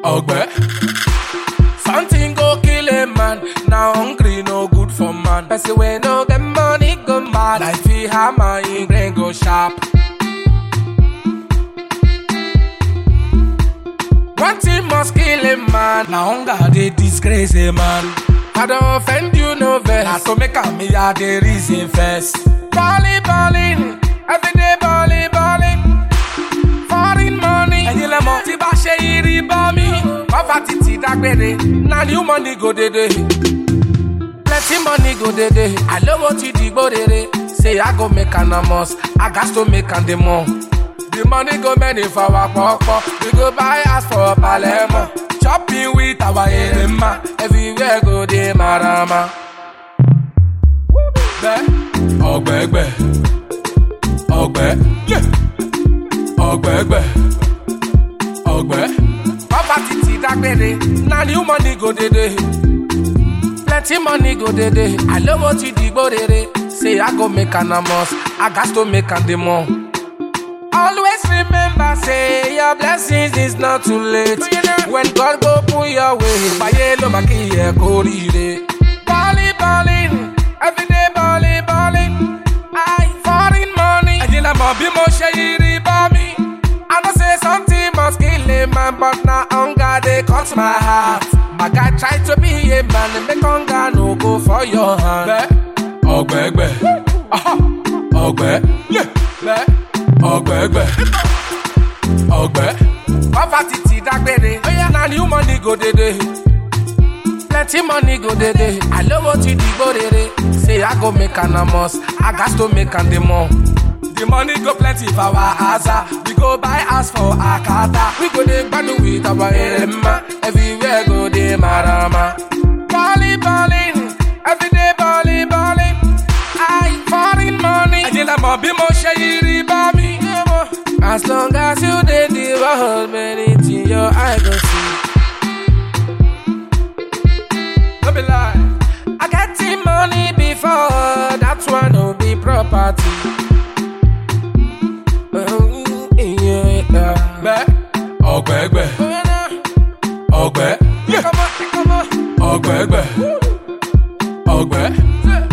ọgbẹ́. Something go kill a man, now hungry no good for man. Person wey no get money go mad, like fi hammer him brain go sharp. One thing must kill a man, now hunger dey disgrace a man. I don't offend you no vex, na to make am me I dey reason first. Balling, balling, everyday balling, balling. Foreign money, ẹ̀yin lẹ́mọ̀ tí bá ṣe irí bá mi. Poverty ti dágbére, na new money go dédé. Plenty money go dédé, àlówó ti dìgbò rere. Say I go make an amos, I gas to make am dey more. The money go many for our pọ̀pọ̀, we go buy house for Palermo. Shopping with our erema, everywhere go dey marama. Bẹ́ẹ̀ ọ̀gbẹ́gbẹ́, ọ̀gbẹ́, yeah ọgbẹgbẹ ọgbẹ. poverty ti dágbére na new money go dédé plenty money go dédé àlówó ti dìgbò rere say i go make an amos i gats to make am dey more. always remember say your blessings is not too late when god go put your way báyé ló máa kí ẹ kó rire. bọ́lí bọ́lí everyday bọ́lí bọ́lí i foreign money. ẹ̀yin lẹ mọ̀ bí mo ṣe yí rí bá mi. I know say something must kill a man, but now hunger they cut my heart. My guy try to be a man, and make hunger no go for your hand. Ọgbẹ́gbẹ́, ọgbẹ́, bẹ́, ọgbẹ́gbẹ́, ọgbẹ́. Poverty ti dágbére, na new money go dédé. Plenty money go dédé, àlówó ti dìgbò rere. Say I go make an amos, I gas to make am dey more. The money go plenty for our asa. We go buy house for Akata. We go dey gbadu with our erema. Everywhere go dey marama. Balling, balling, everyday balling, balling. I foreign money. Ẹ̀yin lẹ mọ̀ bí mo ṣe yí rí bá mi. As long as you dey the world, many things your eye go see. No be lie. I get the money before, that one no be property. Bẹ́ ọ̀gbẹ́gbẹ́ ọ̀gbẹ́ ọ̀gbẹ́gbẹ́ ọ̀gbẹ́.